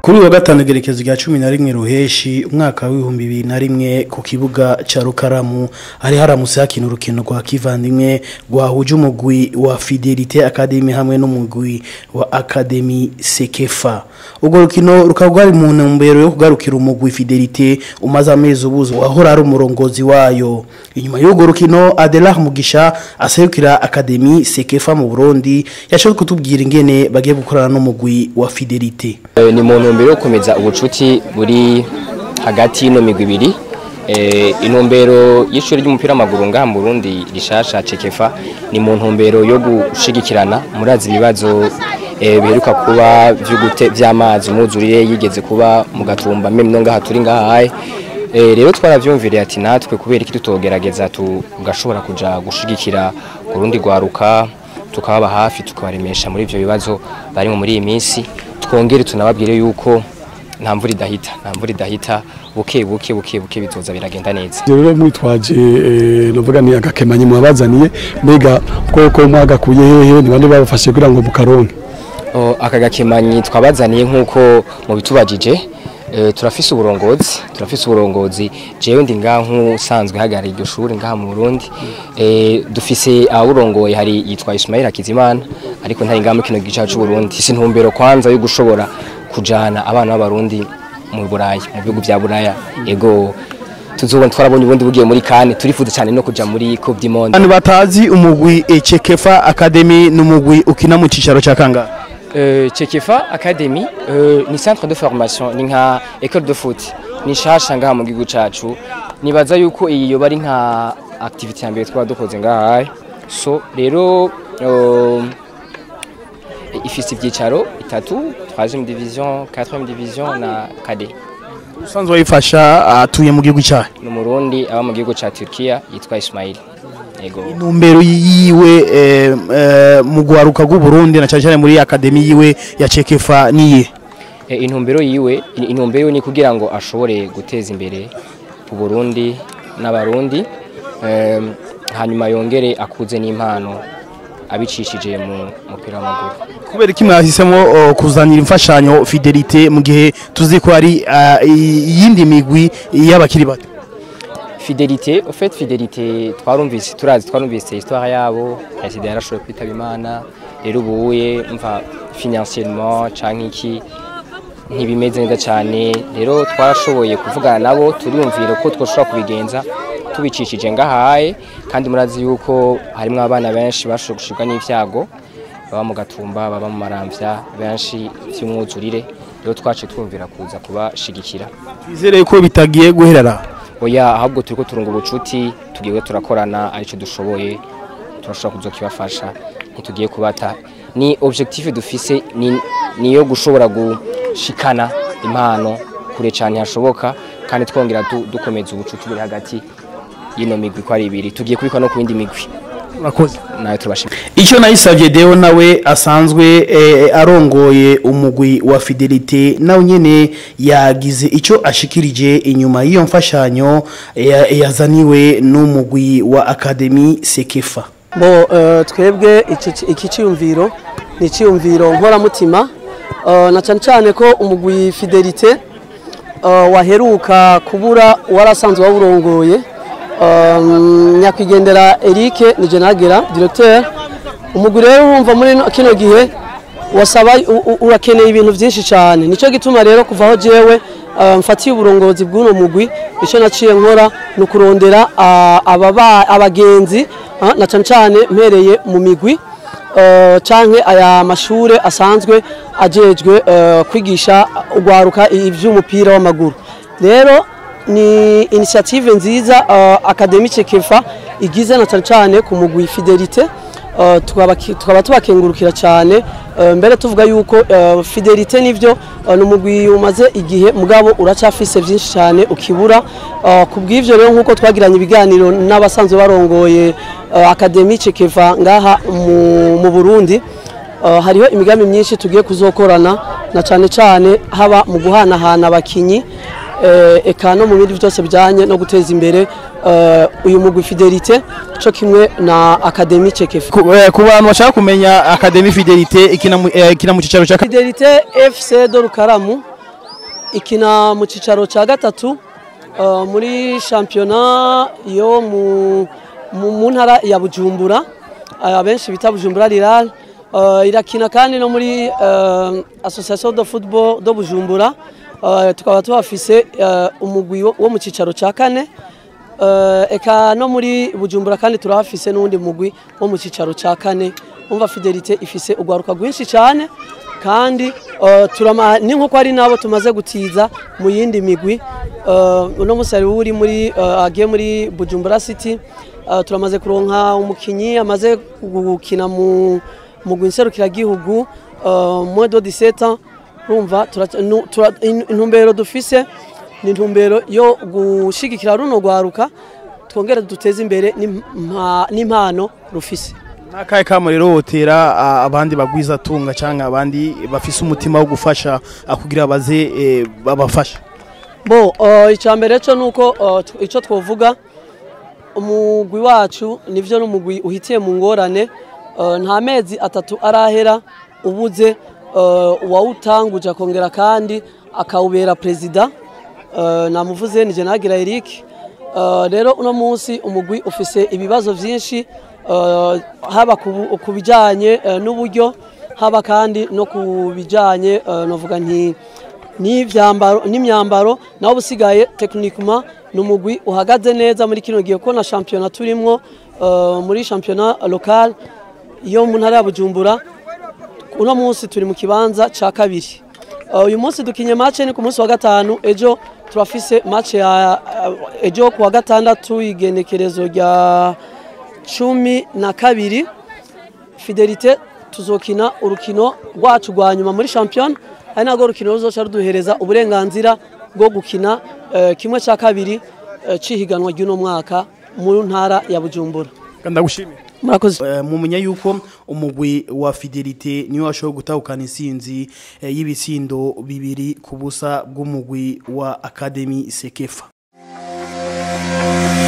kuri uyu wa gatanu igerekezo rya cumi na rimwe ruheshi umwaka w'ibihumbi bibiri na rimwe ku kibuga ca rukaramu hari haramutse hakina urukino rwa kivandimwe rwahuje umugwi wa fidelite academy hamwe n'umugwi wa academy sekefa urwo rukino rukaba rwari mu ntumbero yo kugarukira umugwi fidelite umaze amezi ubuze wahora ari umurongozi wayo inyuma y'urwo rukino adelar mugisha aserukira academy sekefa mu burundi yashoboye kutubwira ingene bagiye gukorana n'umugwi wa fidelite Eh, ni mu ntumbero yo gukomeza ubucuti buri hagati y'ino migwi ibiri Eh, intumbero y'ishuri ry'umupira w'amaguru ngaha mu Burundi rishasha cekefa ni mu ntumbero yo gushigikirana murazi ibibazo eh, biheruka kuba vy'ugute vy'amazi umwuzurire yigeze kuba mu gatumba meme no ngaha turi ngaha haye Eh, rero twaravyumviriye ati natwe kubera iki tutogerageza tugashobora kuja gushigikira kurundi rwaruka tukababa hafi tukabaremesha muri ivyo bibazo barimo muri iyi minsi twongere tunababwire yuko nta mvura idahita nta mvura idahita buke buke buke buke bizoza biragenda neza rero mwitwaje eh, novuga ni agakemanyi mwabazaniye mbega koko mwagakuye hehe ni bande babafashe kugira ngo bukaronke O, aka gakemanyi twabazaniye nk'uko mubitubajije e, turafise uburongozi turafise uburongozi jewe ndi ngaha nk'usanzwe hagarariye iryo shuri ngaha mu Burundi e, dufise aburongoye hari yitwa Ismail Hakizimana ariko ntari ngaha mu kino gice c'u Burundi si ntumbero kwanza yo gushobora kujana abana b'abarundi mu Burayi mu bihugu vya Buraya ego tuzobona twarabonye ubundi bugiye muri kane turifuza cyane no kuja muri Coupe du Monde abantu batazi umugwi Echekefa Academy n'umugwi ukina mu cicaro ca kangahe Euh, Chekefa Academy euh, ni centre de formation ni nka école de foot ni shasha ngaha mu gihugu cacu nibaza yuko iyi yoba ari nka activité ya mbere twaba dukoze ngaha so rero euh, ifise ivyicaro bitatu 3e division 4e division na cadet usanzwe wayifasha atuye mu gihugu cyahe ni umurundi aba mu gihugu ca Turkiya yitwa Ismail yego intumbero yiwe eh, eh, mu gwaruka rw'u Burundi na cyane cyane muri Academy yiwe ya Chekefa niye E, intumbero yiwe intumbero yiwe ni kugira ngo ashobore guteza imbere Burundi n'abarundi em, hanyuma yongere akuze n'impano abicishije mu mupira w'amaguru kubera iki mwahisemo oh, kuzanira imfashanyo Fidelite mu gihe tuzi ko ari ah, iyindi migwi y'abakiri bato Fidelité au fait Fidelité twarumvise turazi twarumvise histoire yabo President yarashoboye kwitaba Imana rero ubuye mva financièrement canke iki ntibimeze neza cyane rero twarashoboye kuvugana nabo turiyumvira ko twoshobora kubigenza tubicishije ngahaye kandi murazi yuko harimo abana benshi bashoboye gushirwa n'ivyago baba mu gatumba baba mu maramvya benshi vy'umwuzurire rero twace twumvira kuza kubashigikira twizere ko bitagiye guherera oya ahubwo turiko turunga ubucuti tugiye turakorana arico dushoboye turashobora kuzokibafasha ntitugiye kubata ni objectif dufise ni niyo gushobora gushikana impano kure cyane hashoboka kandi twongera du, dukomeza ubucuti buri hagati y'ino migwi ko ari ibiri tugiye kubikwa no ku yindi migwi urakoze nayo turabashimira icyo nayisabye deo nawe asanzwe eh, arongoye umugwi wa fidelite nawe nyene yagize icyo ashikirije inyuma y'iyo mfashanyo eh, yazaniwe n'umugwi wa academy sekefa bo eh, twebwe iki- iki cyiyumviro ni icyiyumviro nkoramutima eh, na cyane cyane ko umugwi fidelite eh, waheruka kubura warasanzwe wawurongoye eh, nyakwigendera Eric ni Jenagera directeur umugwi rero urumva muri no- kino gihe wasaba u- u- urakeneye ibintu byinshi cyane nicyo gituma rero kuva aho jewe eh, mfatiye uburongozi bw'uno mugwi icyo naciye nkora ni ukurondera ah, ababa- abagenzi ah, na cyane cyane mpereye mu migwi eh, canke aya mashure asanzwe ajejwe eh, kwigisha ugwaruka ivy'umupira w'amaguru rero ni initiative nziza uh, Academy Chekefa igize na cyane cyane ku mugwi Fidelite uh, tukaba tukaba tubakengurukira cyane uh, mbere tuvuga yuko uh, Fidelite nivyo uh, ni umugwi umaze igihe mugabo uracyafise byinshi cyane ukibura uh, kubw'ivyo rero nkuko twagiranye ibiganiro n'abasanzwe barongoye uh, Academy Chekefa ngaha mu, mu Burundi Uh, hariho imigambi myinshi tugiye kuzokorana na cyane cyane haba mu guhanahana abakinyi eh, eka no mu bindi byose bijyanye no guteza imbere eh, uyu mugwi fidelite cyo kimwe na akademi cekefe ku eh, ku bantu bashaka kumenya academy fidelite ikina mu- eh, ikina mu cicaro cya fidelite fc do rukaramu ikina mu cicaro cya gatatu uh, muri shampiyona yo mu, mu, mu ntara ya bujumbura uh, abenshi bita bujumbura riral uh, irakina kandi no muri uh, association de football do bujumbura uh, tukaba tuhafise uh, umugwi wo wo mu cicaro cya kane uh, eka no muri bujumbura kandi turahafise n'uwundi mugwi wo mu cicaro cya kane umva fidelite ifise urwaruka rwinshi cyane kandi uh, turama ni nkuko ari nabo tumaze gutiza mu yindi migwi uh, uno musari uri muri uh, agiye muri Bujumbura City uh, turamaze kuronka umukinyi amaze gukina mu mu gwinserukira gihugu uh, moins de 17 ans urumva tura- nu- tura- in- intumbero dufise ni intumbero yo gushigikira runo rwaruka twongere duteze imbere n'impa- n'impano rufise nakahe kamo rero wotera a- abandi bagwiza tunga cyangwa abandi bafise umutima wo gufasha a, kugira baze eh, babafasha bo uh, icya mbere cyo ni uko uh, tw- icyo twavuga umugwi wacu nibyo n'umugwi uhitiye mu ngorane uh, nta mezi atatu arahera ubuze uh, uwawutanguje akongera kandi akawubera perezida uh, namuvuze ni jenagira eric uh, rero uno munsi umugwi ufise ibibazo byinshi uh, haba ku bu- ku bijyanye uh, n'uburyo haba kandi no ku bijyanye uh, navuga nti n'ivyambaro n'imyambaro naho busigaye techniquement ni umugwi uhagaze neza muri kino gihe ko na championnat turimwo uh, muri championnat local yo mu ntara ya Bujumbura uno munsi turi mu kibanza ca kabiri Uh, uyu munsi dukinye match ni ku munsi wa gatanu ejo turafise match ya uh, ejo ku wa gatandatu igenekerezo rya cumi na kabiri fidelite tuzokina urukino rwacu rwa nyuma muri shampiyona ari narwo rukino ruzoca ruduhereza uburenganzira bwo gukina eh, kimwe cya kabiri eh, c'ihiganwa ry'uno mwaka mu ntara ya bujumbura ndagushimiye murakoze Eh, mumenya yuko umugwi wa fidelite niwe washoboye gutahukana insinzi eh, y'ibitsindo bibiri ku busa bw'umugwi wa akademi sekefa